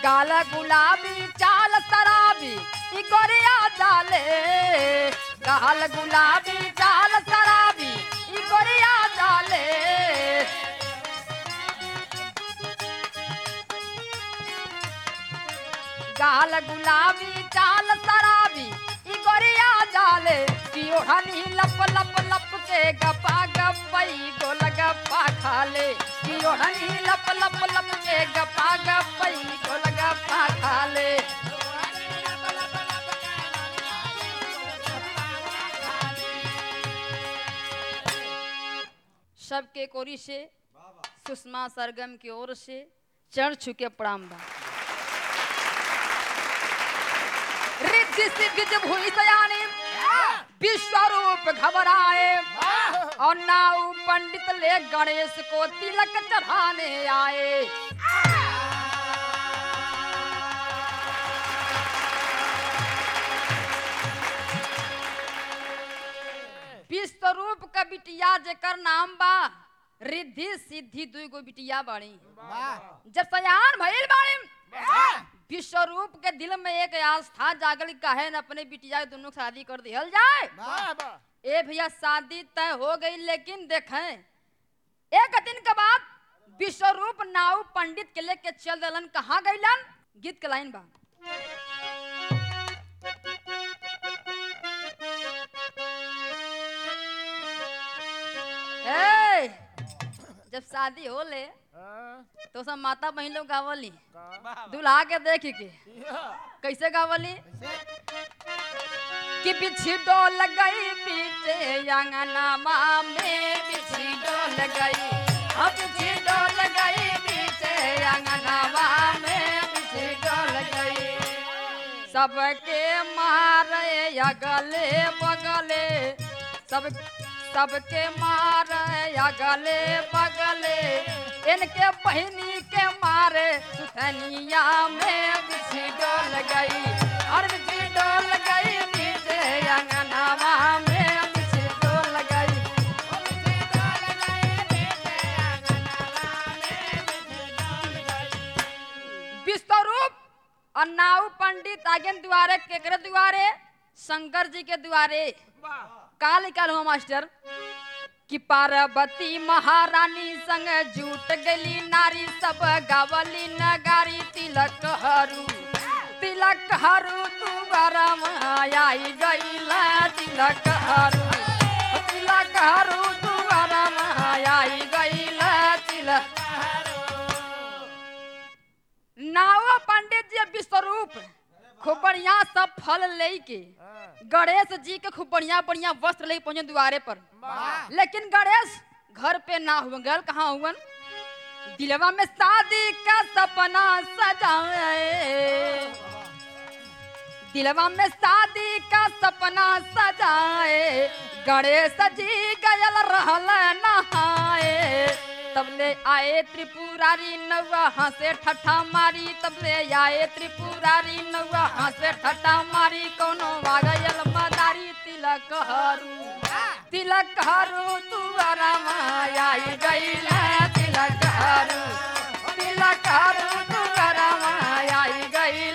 गाल गुलाबी चाल शराबी ई गोरिया जाले गाल गुलाबी चाल शराबी ई गोरिया जाले गाल गुलाबी चाल शराबी ई गोरिया जाले पियो हनी लप लप लप के गपा गपई गोल गप्पा खाले पियो हनी लप लप लप के गपा गपई गोल गप्पा खाले सबके कोरी से सुषमा सरगम की ओर से चढ़ चुके प्रणाम बा रिद्धि सिद्धि जब हुई सयानी विश्वरूप घबराए और नाउ पंडित ले गणेश को तिलक चढ़ाने आए विश्वरूप का बिटिया जेकर नाम बा रिद्धि सिद्धि दुई गो बिटिया बाड़ी जब सयान भइल बाड़ी विश्वरूप के दिल में एक आस्था जागल काहे न अपने बिटिया के दोनों के शादी कर दिहल जाए ए भैया शादी तय हो गई लेकिन देखें एक दिन के बाद विश्वरूप नाव पंडित के लेके चल दलन कहाँ गईलन गीत के लाइन बा ए, जब शादी हो ले तो सब माता बहन लोग गावली दुल्हा के देख के कैसे गावली कि बिछी डोल गई पीछे अंगनामा में बिछी डोल गई अब बिछी डोल गई पीछे अंगनामा में बिछी डोल गई सबके मारे अगले बगले सब सबके मारे अगले बगले इनके बहनी के मारे सुथनिया में बिछी डोल गई और बिछी डोल गई नीचे अंगनावा में बिछी डोल गई विश्वरूप और नाऊ पंडित आगे द्वारे केकरे द्वारे शंकर जी के द्वारे काल काल हुआ मास्टर कि पार्वती महारानी संग जूट गली नारी सब गावली नगारी तिलक हरू तिलक हरू तू गरम आई गईला तिलक हरू तिलक हरू तू गरम आई गईला तिलक नाव पंडित जी विश्वरूप खूब बढ़िया सब फल लेके गणेश जी के खूब बढ़िया बढ़िया वस्त्र लेके पहुंचे द्वारे पर लेकिन गणेश घर पे ना हुआ गल कहाँ हुवन दिलवा में शादी का सपना सजाए दिलवा में शादी का सपना सजाए गणेश जी गयल रहल नहाए तब ले आए त्रिपुरारी नौवा हंसे ठट्ठा मारी तब ले आए त्रिपुरारी नौवा हंसे ठट्ठा मारी कोनो वागयल मदारी तिलक हरू तिलक हरू तू आई गईल तिलक हरू तिलक हरू तू आई गईल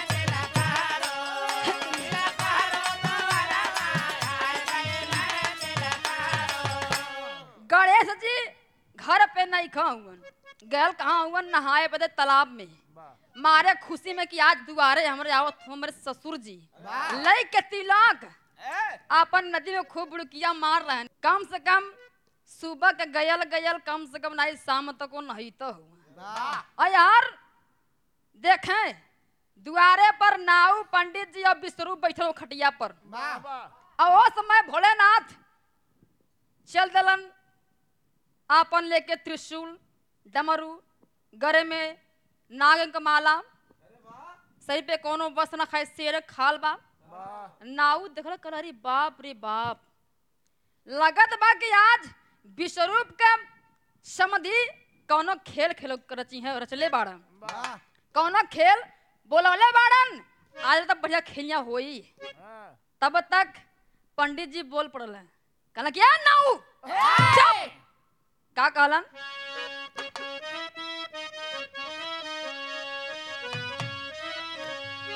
गणेश जी घर पे नहीं खाऊन गैल कहाँ हुवन नहाए बदे तालाब में मारे खुशी में कि आज दुआरे हमरे आवत हमरे ससुर जी लई के तिलक अपन नदी में खूब बुड़किया मार रहे हैं कम से कम सुबह के गयल गयल कम से कम नहीं शाम तक वो नहीं तो हुआ और यार देखें दुआरे पर नाऊ पंडित जी और विश्वरूप बैठे हो खटिया पर और वो समय भोलेनाथ चल दलन आपन लेके त्रिशूल डमरू गरे में नाग के माला सही पे कोनो बस न खाए शेर खाल बा नाऊ देखल कर अरे बाप रे बाप लगत बा कि आज विश्वरूप के समधि कौनो खेल खेलो रची है रचले बाड़न कौनो खेल बोलवले बाड़न आज तक बढ़िया खेलिया होई तब तक पंडित जी बोल पड़ल है कहला क्या नाऊ चुप का कहलन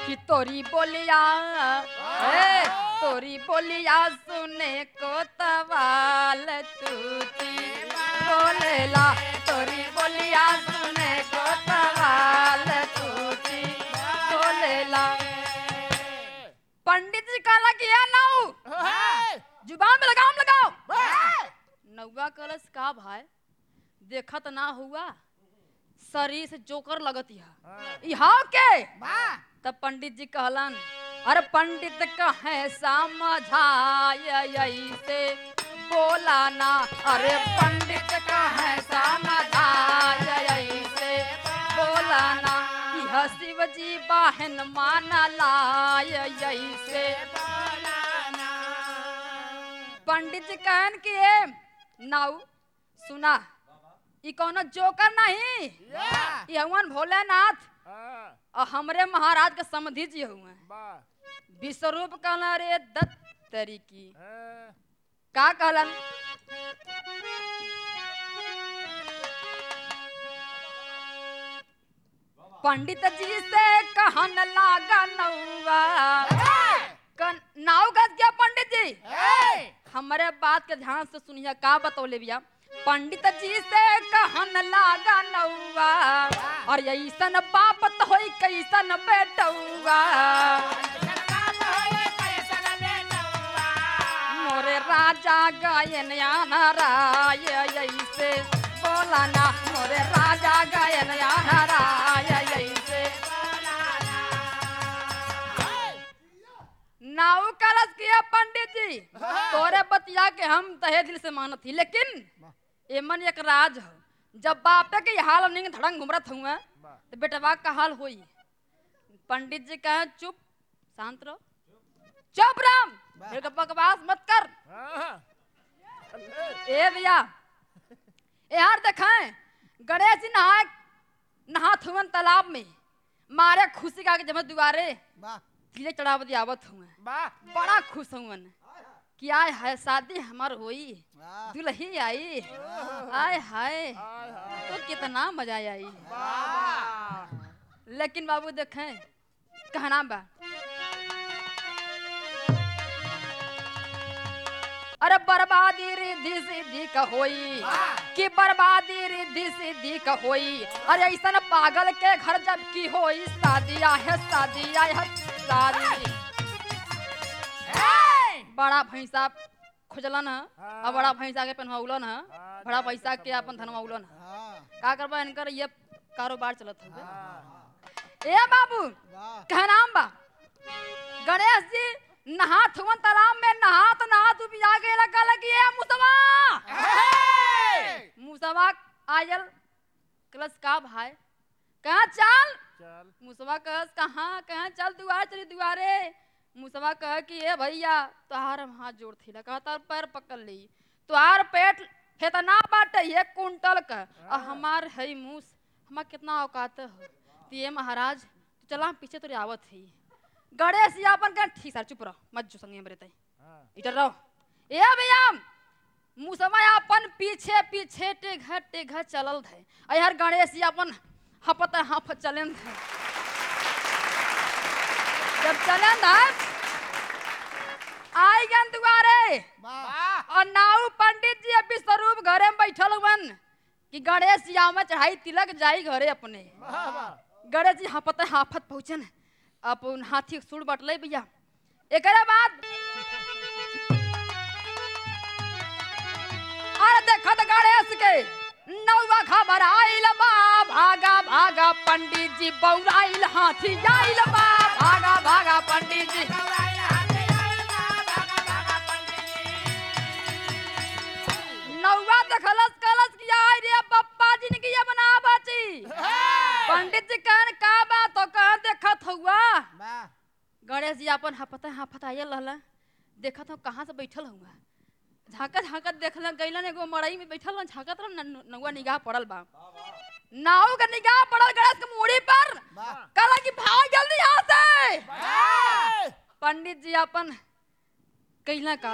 कि तोरी बोलिया ए तोरी बोलिया सुने को तवाल तूती बोलेला तोरी बोलिया सुने को तवाल तूती बोलेला पंडित जी कहला कि या नाऊ जुबान में लगाम लगाओ नौवा कलश का भाई देखत ना हुआ शरीर से जोकर लगत यह इहाव के तब पंडित जी कहलन अरे पंडित कहे समझाय ऐसे बोला ना अरे पंडित कहे समझाय ऐसे बोला ना यह शिव जी बाहन माना लाय ऐसे पंडित जी कहन कि ए नाऊ सुना ई कौनो जोकर नहीं ई हवन भोलेनाथ और हमरे महाराज के समधि जी हुए विश्वरूप कहला रे दत्त तरीकी का कहलन पंडित जी से कहन लागा नौवा कन नाव गज गया पंडित जी हमारे बात के ध्यान से सुनिए का बतौले भैया पंडित जी से कहन लागा नौवा और ऐसन बापत होई कैसन बेटौवा मोरे राजा गायन राय ऐसे बोला ना मोरे राजा गायन राय ऐसे नाव करस किया पंडित जी तोरे बतिया के हम तहे दिल से मानत थी लेकिन एमन एक राज हो जब बापे के हाल नहीं धड़ंग घुमरत हुए तो बेटवा का हाल होई पंडित जी कहे चुप शांत रहो चुप राम मेरे को बकवास मत कर ए भैया यार देखें गणेश जी नहा नहात हुवन तालाब में मारे खुशी का जब दुआरे तिले चढ़ाव आवत हुए बड़ा खुश हुवन कि आय है शादी हमार होई दुल्ही आई आय हाय तो कितना मजा आई लेकिन बाबू देखें कहना बा अरे बर्बादी रिद्धि सिद्धि का होई कि बर्बादी रिद्धि सिद्धि का होई अरे ऐसा पागल के घर जब की होई शादी है शादी है शादी बड़ा भैंसा खोजलन है और बड़ा भैंसा के पहनवौलन है बड़ा भैंसा के अपन धनवौलन है का करबा इनकर ये कारोबार चलत है ए बाबू कहनाम बा गणेश जी नहात हुवन तालाब में नहात नहात उबिया के लगा लगी है मुसवा मुसवा आयल कलस का भाई कहाँ चल मुसवा कहस कहाँ कहाँ चल दुआर चली दुआरे मुसवा कह कि ए भैया तोहार हम हाथ जोड़ थी कहा तार पैर पकड़ ली तोहार पेट फेतना बाटे एक कुंटल का और हमार है मूस हमार कितना औकात हो तो ये महाराज तू चला पीछे तो आवत ही गणेश जी अपन कह ठीक सर चुप रहो मत जो संगे हमरे तई इधर रहो ए भैया मुसवा अपन पीछे पीछे टेघ टेघ चलल थे अहर गणेश जी अपन हपत हप चलन थे जब चलन थे आई गन दुआरे और नाऊ पंडित जी अभी स्वरूप घरे में बैठल हुवन कि गणेश जी आमे चढ़ाई तिलक जाई घरे अपने गणेश जी हापत हाफत पहुंचन अपन हाथी के सुर बटले भैया एकरे बाद अरे देखत गणेश के नौवा खबर आइल बा भागा भागा पंडित जी बौराइल हाथी आइल बा भागा भागा पंडित जी नौवा देखलस कलस किया आई रे पप्पा जी ने किया बना बाची पंडित जी कहन का बात तो कह देखत हुआ गणेश जी अपन हपता हाफत आयल रहला देखत हो कहाँ से बैठल हुआ झांकत झांकत देखलन गइलन एगो मड़ई में बैठल हन झांकत रह नौवा निगाह पड़ल बा नाव के निगाह पड़ल गणेश के मूड़ी पर कहला कि भाग जल्दी यहाँ से पंडित जी अपन कहला का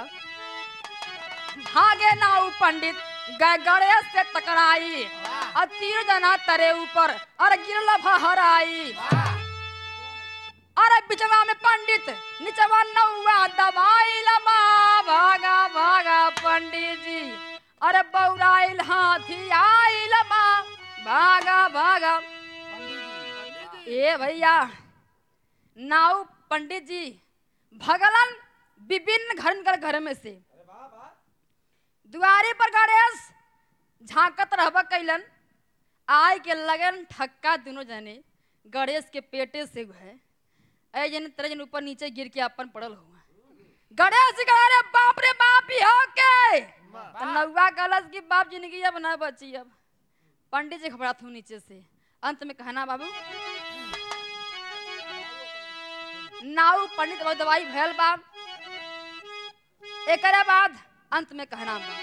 भागे नाव पंडित गए गणेश से टकराई और तीर जना तरे ऊपर और गिरल फहराई अरे बिचवा में पंडित निचवा नौवा दबाई लबा भागा भागा पंडित जी अरे बौराइल हाथी आई लबा भागा भागा ए भैया नाउ पंडित जी भगलन विभिन्न घर कर घर में से दुआरी पर गणेश झांकत रहबा कैलन आय के लगन ठक्का दोनों जने गणेश के पेटे से है ऐ जन तरह जन ऊपर नीचे गिर के अपन पड़ल हुआ गणेश जी कहा अरे बाप रे बाप ही हो के तो नौवा कलश की बाप जिंदगी अब ना बची अब पंडित जी घबरात हूँ नीचे से अंत में कहना बाबू नाउ पंडित बाबू दवाई भैल बा एकरा बाद अंत में कहना बा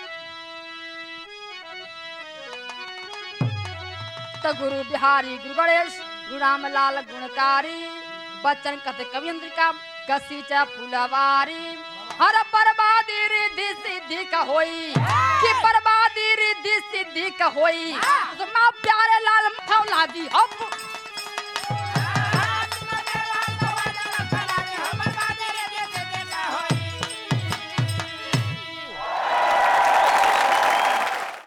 तो गुरु बिहारी गुरु गणेश गुरु रामलाल गुणकारी बच्चन कथे कवियंत्र का कसी चा फुलवारी हर बर्बादी रिद्धि सिद्धि का होई कि बर्बादी रिद्धि सिद्धि का होई तो माँ प्यारे लाल मथौला दी हम